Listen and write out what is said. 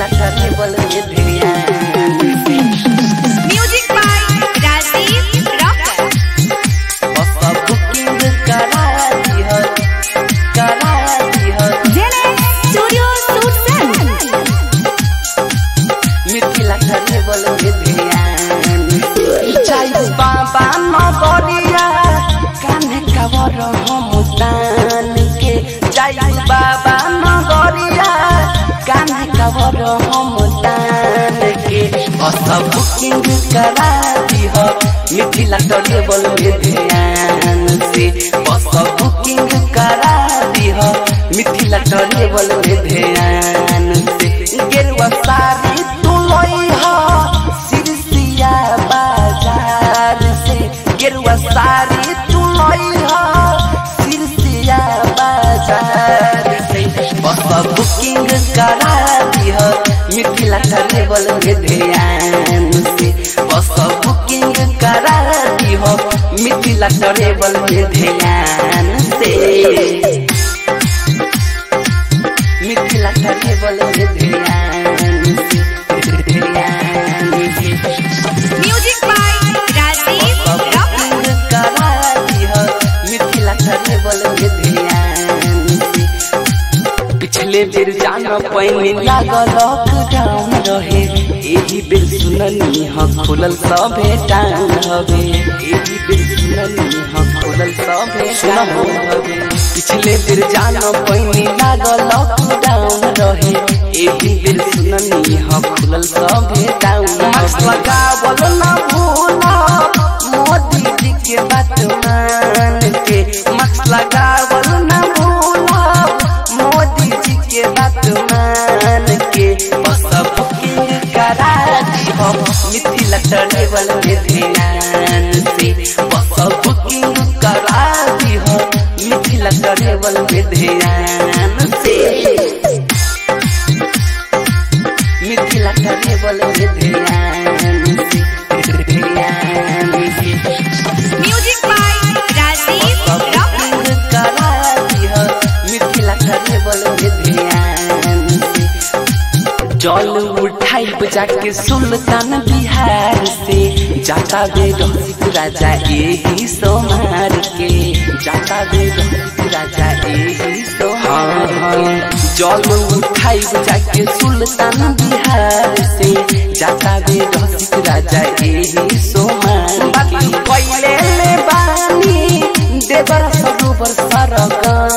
Mithila table में ध्यान से Music by Rajiv Rocker. बस बुकिंग करा दिह करा दिह Zenith Studio Susan. Mithila table में ध्यान से चाहे बाबा नगरिया कान्हे कवर हम तान के चाहे बाबा नगरिया कान्हे कवर हम तान के बस बुकिंग करा दिह मिथिला टेबल में ध्यान से बस बुकिंग करा दिह मिथिला टेबल में ध्यान से गेरुआ साड़ी तू लई हो सिरसिया बाजार से गेरुआ साड़ी तू लई हो सिरसिया बाजार से बस बुकिंग करा दिह मिथिला टेबल में ध्यान से बस बुकिंग करा दिह मिथिला टेबल में ध्यान से मिथिला टेबल में ध्यान से ध्यान से Music by Rajiv Rocker. Booking करा दिह मिथिला टेबल में ध्यान से पिछले बेर जान पैनी लागल लॉकडाउन रहे एही बेर सुननी ह खुलल सभे टाउन हवे एही बेर सुननी ह खुलल सभे टाउन हवे पिछले बेर जान पैनी लागल लॉकडाउन रहे एही बेर सुननी ह खुलल सभे टाउन मास्क लगावल ना भूला मोदी जी के बात मान के मास्क लगावल ना भूला मोदी जी के बात मान के बस बुकिंग करा दिहो मिथिला टेबल में ध्यान से बस बुकिंग करा दिहो मिथिला टेबल में ध्यान से मिथिला टेबल में ध्यान से ध्यान से Music by Rajiv Rocker. Booking करा दिह मिथिला टेबल में ध्यान से जल उठाई बजा के सुल्तान बिहार से जाता बे रसिक राजा एही सोमार के जाता बे रसिक राजा एही सोमार के जल उठाई बजा के सुल्तान बिहार से जाता बे रसिक राजा एही सोमार के पहिले ले बानी देवर सरोवर सरगम